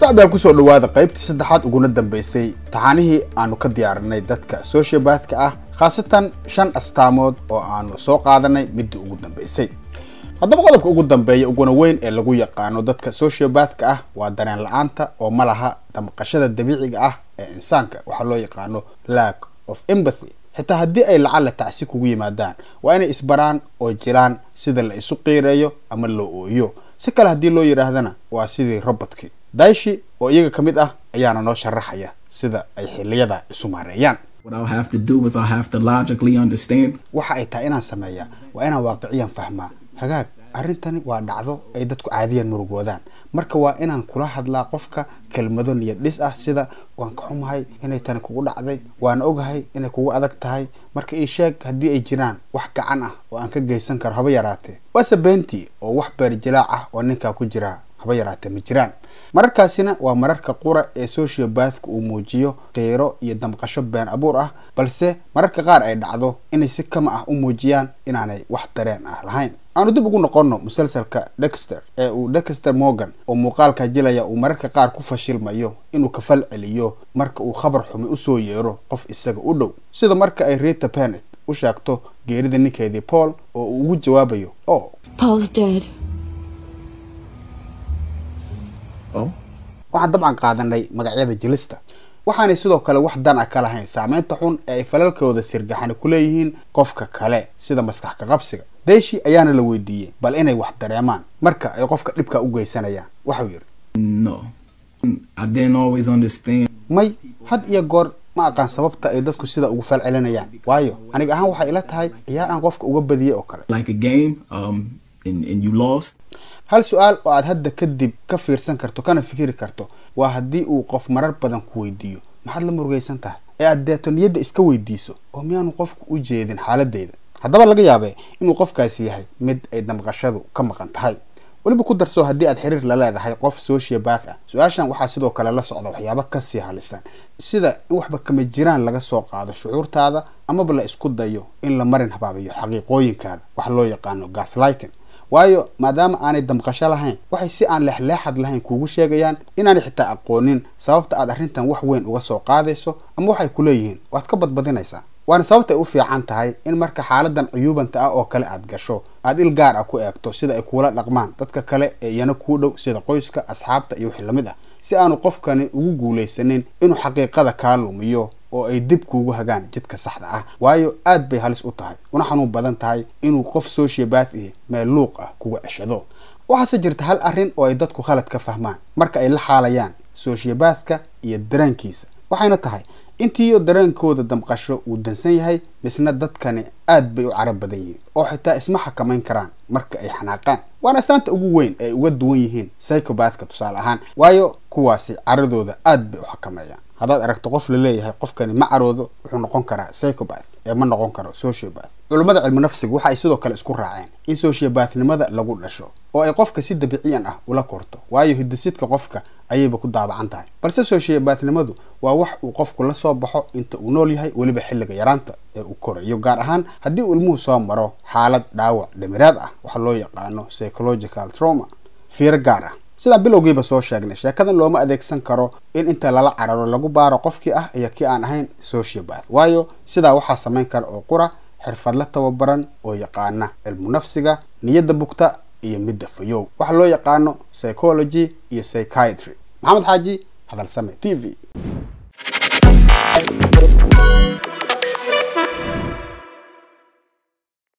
sacbeel kusoo dhawaada qaybtii saddexaad uguna dambeysay taxaanihii aanu ka diyaarinay dadka sociobatka ah khaasatan shan astaamood oo aanu soo qaadanay midii ugu dambeysay haddaba qodobka ugu dambeeya uguna weyn ee lagu yaqaano dadka sociobatka ah waa dareen la-aanta oo ma laha damqashada dabiiciga ah ee insaanka waxaa loo yaqaano lack of empathy xitaa haddii ay lacalla tacsi kugu yimaadaan waa inay isbaraan oo jiraan sida la isu qiireeyo ama loo ooyo si kale haddii loo yidhaahdana waa sidii robotkii daishi oo iyaga ka mid ah ayaana noo sharaxaya sida ay xiliyada isu maareeyaan What I'll have to do is I'll have to logically understand waxa ay tahay inaan sameeyaa waa inaan waaqiciyan fahmaa hagaag arrintani waa dhacdo ay dadku caadiyan murugoodaan marka waa inaan kula hadlaa qofka kelmado niyad dhis ah sida waan ka xumahay inay tani kugu dhacday waan ogahay inay kugu adag tahay marka ii sheeg haddii ay jiraan wax gacan ah oo aan ka geysan karo haba yaraatee waase beentii oo wax beerjilaac ah oo ninkaa ku jira haba yaraatee ma jiraan mararkaasina waa mararka qura ee sociobathka uu muujiyo qiiro iyo damqasho been abuur ah balse mararka qaar ay dhacdo inay si kama ah u muujiyaan inaanay wax dareen ah lahayn aanu dib ugu noqonno musalsalka dexter ee uu dexter morgan oo muuqaalka jilaya uu mararka qaar ku fashilmayo inuu kafal celiyo marka uu khabar xumi usoo yeero qof isaga u dhow sida marka ay rita pennet u sheegto geerida ninkeedii paul oo uu ugu jawaabayo o Paul's dead. oh waxaan dabcan qaadanay magacyada jilista waxaanay sidoo kale wax dan ah ka lahayn saameynta xun ee ay falalkooda sirgaxani ku leeyihiin qofka kale sida maskax ka qabsiga deeshi ayaana la weydiiyey bal inay wax dareemaan marka ay qofka dhibka u geysanayaan waxau yidhi no I didn't always understand may had iyo goor ma aqaan sababta ay dadku sida ugu falcelinayaan waayo aniga ahaan waxay ila tahay ciyaar aan qofka uga badiyey oo kale like a game um and, and you lost hal su-aal oo aad hadda kadib ka fiirsan karto kana fikiri karto waa haddii uu qof marar badan ku weydiiyo maxaad la murugaysan tahay ee aad deeto niyadda iska weydiiso oo miyaanu qofku u jeedin xaaladeyda haddaba laga yaabee inuu qofkaasi yahay mid ay damqashadu ka maqan tahay weliba ku darso haddii aad xiriir la leedahay qof sociobath ah su-aashan waxaa sidoo kale la socda waxyaabo kasii halisan sida in waxba kama jiraan laga soo qaado shucuurtaada amaba la isku dayo in la marin habaabiyo xaqiiqooyinkaada wax loo yaqaano gaslighting waayo maadaama aanay damqasho lahayn waxay si aan leexleexad lahayn kuugu sheegayaan inaanay xitaa aqoonin sababta aad arrintan wax weyn uga soo qaadayso ama waxay ku leeyihiin waad ka badbadinaysaa waana sababta ay u fiican tahay in marka xaaladan cuyuubanta ah oo kale aad gasho aad il gaar ah ku eegto sida ay kuula dhaqmaan dadka kale ee iyana kuu dhow sida qoyska asxaabta iyo wixii lamid ah si aanu qofkani ugu guulaysanin inuu xaqiiqada kaa lumiyo oo ay dib kuugu hagaan jidka saxda ah waayo aad bay halis u tahay una xanuun badan tahay inuu qof sociobath ihi meel luuq ah kuga ceshado waxaase jirta hal arrin oo ay dadku khalad ka fahmaan marka ay la xaalayaan sociobathka iyo dareenkiisa waxayna tahay intiiyo dareenkooda damqasho uu dansan yahay misna dadkani aad bay u carab badan yihiin oo xitaa isma xakamayn karaan marka ay xanaaqaan waana astaanta ugu weyn ee ay uga duwan yihiin psychobathka tusaale ahaan waayo kuwaasi caradooda aad bay u xakameeyaan haddaad aragto qof la leeyahay qofkani ma caroodo wuxuu noqon karaa psychobath ee ma noqon karo sociobath culummada cilmi nafsigu waxa ay sidoo kale isku raaceen in sociobathnimada lagu dhasho oo ay qofka si dabiiciyan ah ula korto waayo hidasidka qofka ayayba ku daabacan tahay balse sociobathnimadu waa wax uu qofku la soo baxo inta uu nool yahay weliba xilliga yaraanta ee uu korayo gaar ahaan haddii uu ilmuhu soo maro xaalad dhaawac dhamiraad ah waxa loo yaqaano psychological trauma fiiro gaar ah sidaan bilowgiiba soo sheegnay sheekadan looma adeegsan karo in inta lala cararo lagu baaro qofkii ah iyo kii aan ahayn sociobath waayo sidaa waxaa samayn kara oo qura xirfadla tababaran oo yaqaana cilmu nafsiga niyadda bugta iyo midda fayow waxa loo yaqaano psychology iyo psychiatry maxamed xaaji hadalsame t v